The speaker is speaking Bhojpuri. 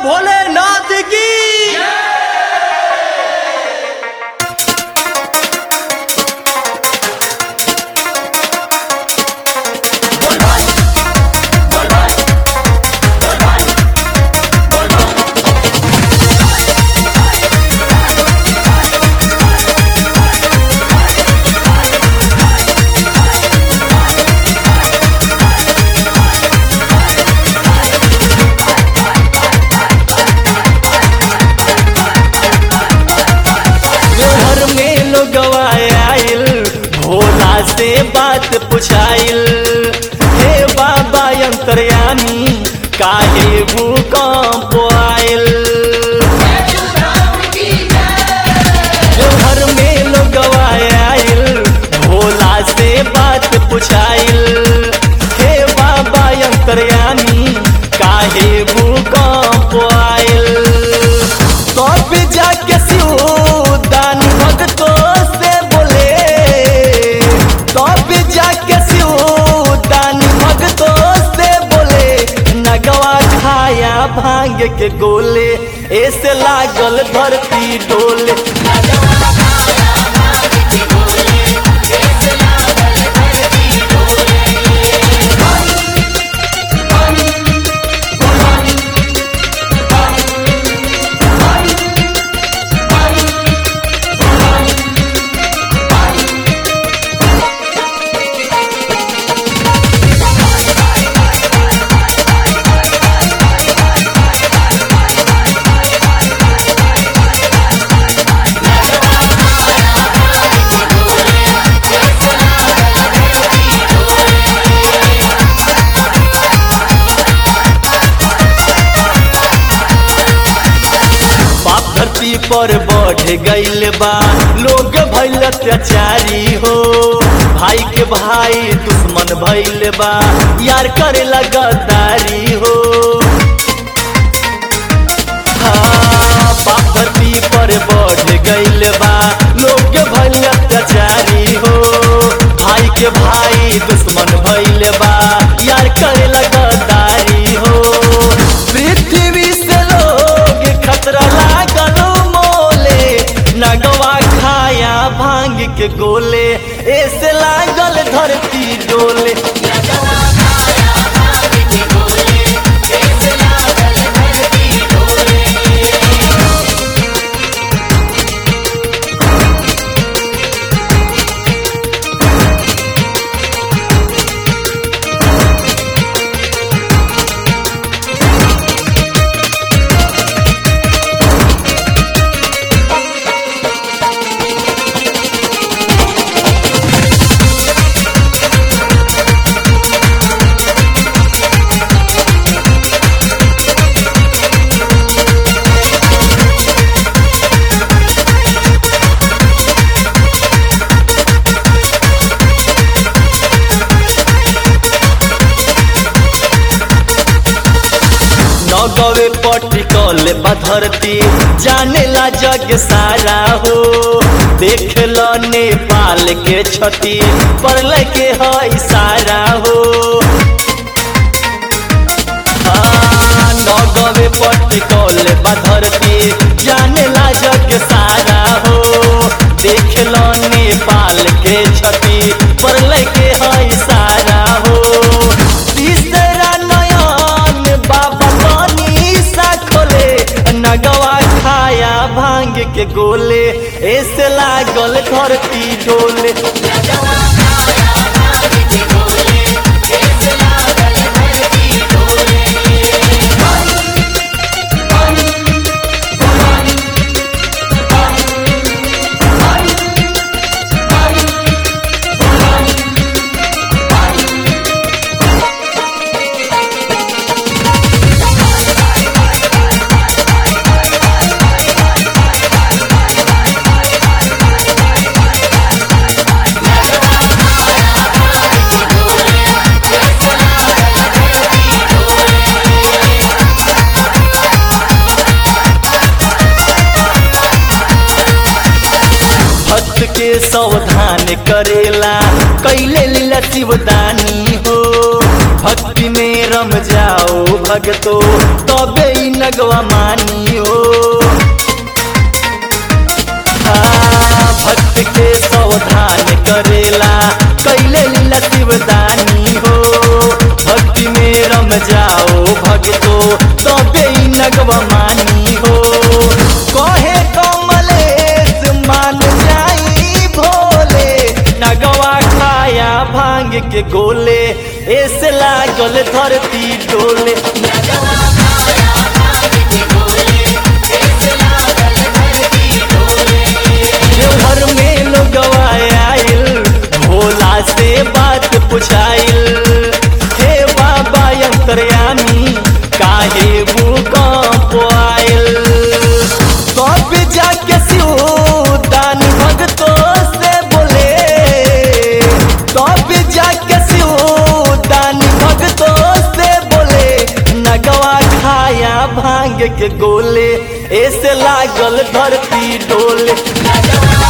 भोलेनाथ की घर में लोग आयल भोला से बात पुछाइल हे बाबा अंतर्यामी काहे भूकंप आयल घर में लोग आयल भोला से बात पुछाइल हे बाबा अंतर्यामी काहे भूकंप आयल कब जाके शिवदानी भक्तों से बोले कब जाके शिवदानी भक्तों से बोले नगवा खाया भांग के गोले ऐसे लागल धरती डोले बाप धरती पर बढ़ गईल बा लोग भइल अत्याचारी हो भाई के भाई दुश्मन भइल बा यार करे गद्दारी हो हाँ, बाप धरती पर बढ़ गईल बा लोग भइल अत्याचारी हो भाई के भाई दुश्मन भइल बा यार करे गद्दारी हो पृथ्वी से लोग खतरा लागल मोले नगवा खाया भांग के गोले ऐसे लागल धरती डोले नगवे पटिकल धरती जाने ला जग सारा हो देख लो नेपाल के क्षति पड़ल के है सारा हो हाँ, नगवे पटिकल धरती जाने ला जग सारा हो देख लो नेपाल के क्षति पड़ल के है सारा हो तीसरा नयन बाबा पानी सा खोले नगवा खाया भांग के गोले ऐसे लागल धरती डोले भक्त के सावधान करेला कैले लीला शिवदानी हो भक्ति में रम जाओ भगतो तबे ई नगवा मानी हो हाँ, भक्त के सावधान करेला कैले लीला शिवदानी हो भक्ति में रम जाओ भगतो तबे ई नगवा मानी हो कहे कमलेश मान जाई भोले नगवा खाया भांग के गोले ऐसे लागल धरती डोले देवघर में लोग आयल भोला से बात पुछाइल हे बाबा अंतर्यामी काहे भूकंप आयल कब जाके शिवदान भगतों से बोले कब जाके शिवदान भगतों से बोले नगवा खाया भांग के गोले ऐसे लागल धरती डोले